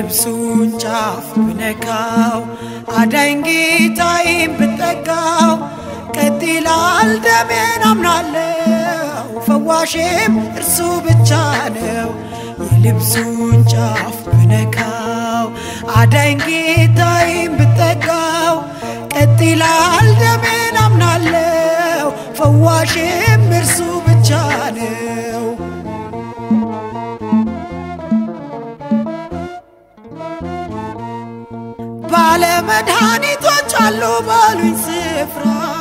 የልብሱን ጫፍ ብነካው አዳኝ ጌታዬን ብጠጋው ቀጥ ይላል ደሜን አምናለው ፈዋሽም እርሱ ብቻ ነው። የልብሱን ጫፍ ብነካው አዳኝ ጌታዬን ብጠጋው ቀጥ ይላል ደሜን አምናለው ፈዋሽም እርሱ ብቻ ነው። ባለመድኃኒቶች አሉ ባሉኝ ስፍራ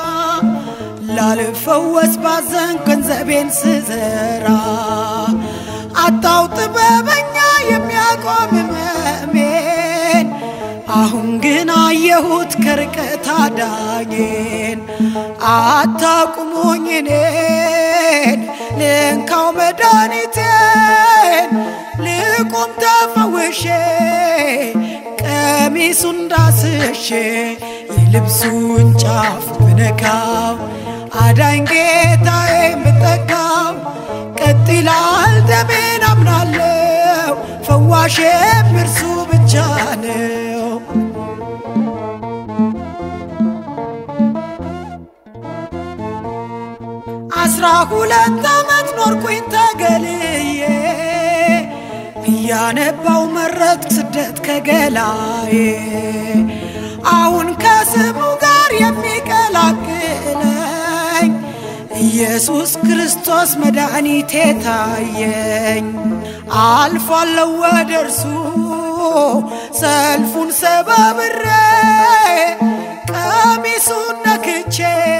ላልፈወስ ባዘን ገንዘቤን ስዘራ አጣው ጥበበኛ የሚያቆም ሕመሜን አሁን ግን አየሁት ከርቀት አዳኜን አታቁሙኝ እኔን ልንካው መድኃኒቴን ልቁም ተፈውሼ ቀሚሱን ዳስሼ የልብሱን ጫፍ ብነካው አዳኝ ጌታዬን ብጠጋው ቀጥ ይላል ደሜን አምናለው ፈዋሽም እርሱ ብቻ ነው። አስራ ሁለት ዓመት ኖርኩኝ ተገልዬ እያነባው መረት ስደት ከገላዬ አሁን ከስሙ ጋር የሚቀላቅለኝ ኢየሱስ ክርስቶስ መድኃኒቴ ታየኝ። አልፏለሁ ወደ እርሱ ሰልፉን ሰባብሬ ቀሚሱን ነክቼ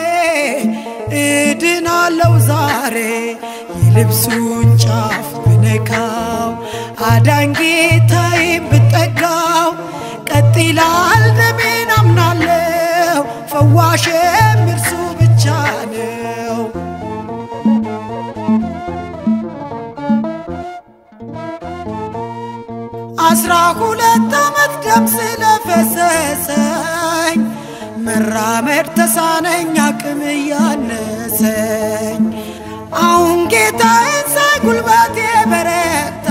እድናለው ዛሬ የልብሱን ጫፍ ብነካው አዳኝ ጌታዬን ብጠጋው ቀጥ ይላል ደሜን አምናለው ፈዋሽም እርሱ ብቻ ነው። አስራ ሁለት ዓመት ደም ስለፈሰሰኝ መራመድ ተሳነኝ አቅም እያነሰኝ አሁን ጌታዬን ሳይ ጉልበቴ በረታ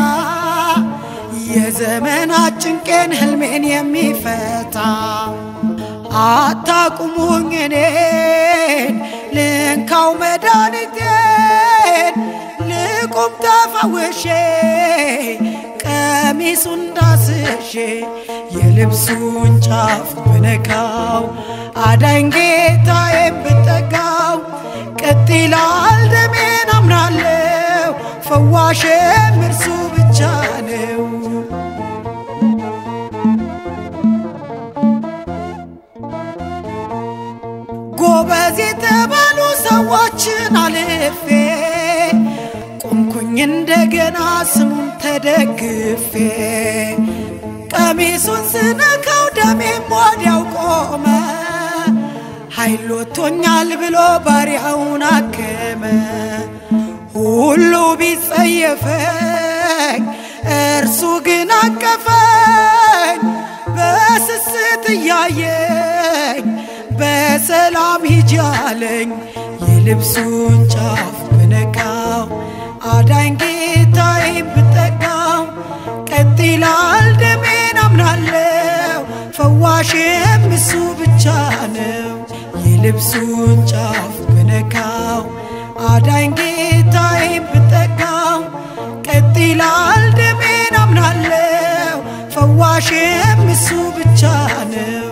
የዘመናት ጭንቄን ህልሜን የሚፈታ አታቁሙኝ እኔን ልንካው መድኃኒቴን ልቁም ተፈውሼ ቀሚሱን ዳስሼ የልብሱን ጫፍ ብነካው አዳኝ ጌታዬን ብጠጋው ቀጥ ይላል ደሜን አምናለው ፈዋሽም እርሱ ብቻ ነው። ጎበዝ የተባሉ ሰዎችን አልፌ ቆምኩኝ እንደገና ስሙን ተደግፌ ቀሚሱን ስነካው ደሜም ወዲያው ቆመ። ኃይል ወጥቶኛል ብሎ ባሪያውን አከመ። ሁሉ ቢጸየፈኝ እርሱ ግን አቀፈኝ። በስስት እያየኝ በሰላም ሂጂ አለኝ። የልብሱን ጫፍ ብነካው አዳኝ ጌታዬን ብጠጋው ቀጥ ይላል ደሜን አምናለው ፈዋሽም እሱ ብቻ ነው። የልብሱን ጫፍ ብነካው አዳኝ ጌታዬን ብጠጋው ቀጥ ይላል ደሜን አምናለው ፈዋሽም እሱ ብቻ ነው።